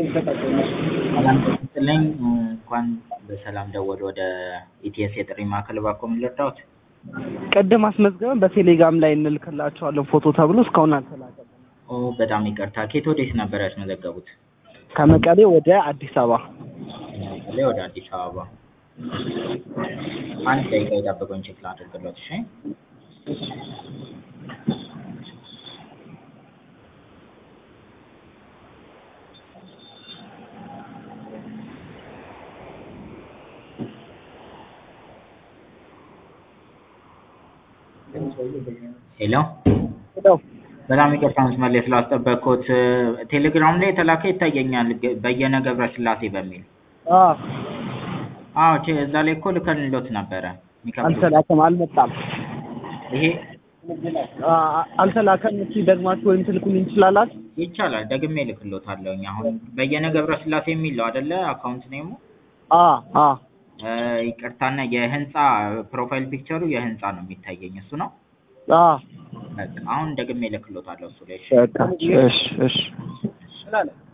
ሰላም ይስጥልኝ እንኳን በሰላም ደወሉ ወደ ኢቲኤስ የጥሪ ማዕከል እባክዎ ምን ልርዳዎት? ቅድም አስመዝግበን በቴሌግራም ላይ እንልክላቸዋለን ፎቶ ተብሎ እስካሁን አልተላከም። ኦ በጣም ይቅርታ ከየት ወዴት ነበር ያስመዘገቡት? ከመቀሌ ወደ አዲስ አበባ ከመቀሌ ወደ አዲስ አበባ አንድ ደቂቃ ይጠብቁኝ ቼክ ላድርግሎት እሺ ሄሎ ሄሎ በጣም ይቅርታ መስመር ላይ ስላስጠበቅኩት ቴሌግራም ላይ የተላከ ይታየኛል ግ- በየነ ገብረ ስላሴ በሚል አ አዎ ቼ- እዛ ላይ እኮ ልከንሎት ነበረ የሚከፍሉት አልተላከም፣ አልመጣም። ይሄ አ አልተላከም። እስኪ ደግማችሁ ወይም ትልኩልኝ ትችላላችሁ? ይቻላል ደግሜ እልክሎታለሁኝ አሁን በየነ ገብረ ስላሴ የሚለው አይደለ አካውንት ኔሙ አ አ እ፣ ይቅርታና የህንፃ ፕሮፋይል ፒክቸሩ የህንፃ ነው የሚታየኝ እሱ ነው አ በቃ አሁን ደግሜ እልክሎታለሁ እሱ ላይ እሺ በቃ እሺ እሺ